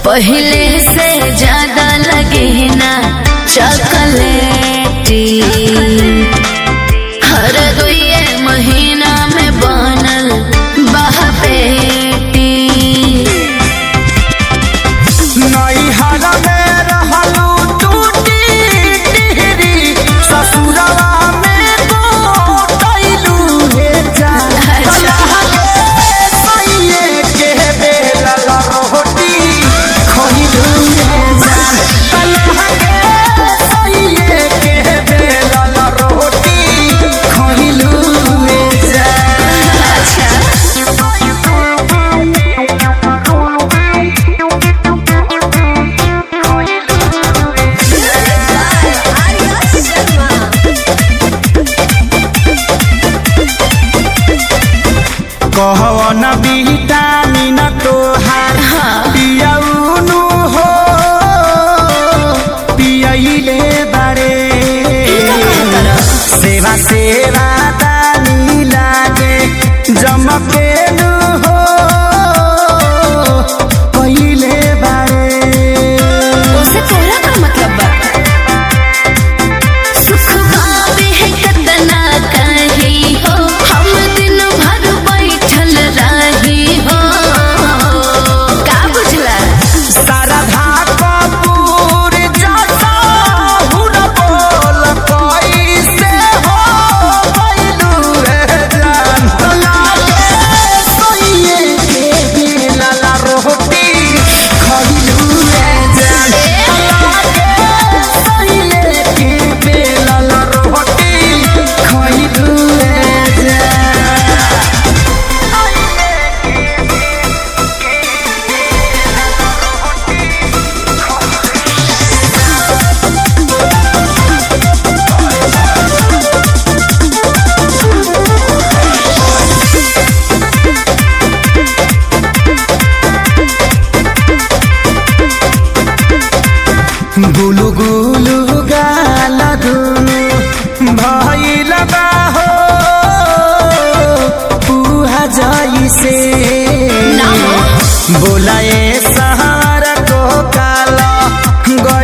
पहले से ज्यादा लगे ना चॉकलेटी हर दुए महीना में बनल बहपेटी नैहर में रहलू टूटी टिहरी ससुरवा में गोटैलू हे जान अच्छा। सैये के बेलल रोटी खइलू हे जान कलह के सैये के बेलल रोटी खइलू हे जान अच्छा कहवन विटामिन तोहार पियौनु हो पियैले बारे सेवा सेवा दानी लागे जमकेनु हो पहिले बारे उसे तोरा का मतलब बा सुख पावे है कितना कही हो हम दिन भर बैठल रही हो का बुझला शारदा कपूर जटा हुन बोल कैसे हो गइलू रे जान लागे सोइए के बिनल रोटी खइलू रे जान लागे सोइए के बिनल रोटी खइलू रे जान गुलु गुलु गाल दुनु भइल बा हो पुहा जइसे ना हो। बोलाए सहार को काल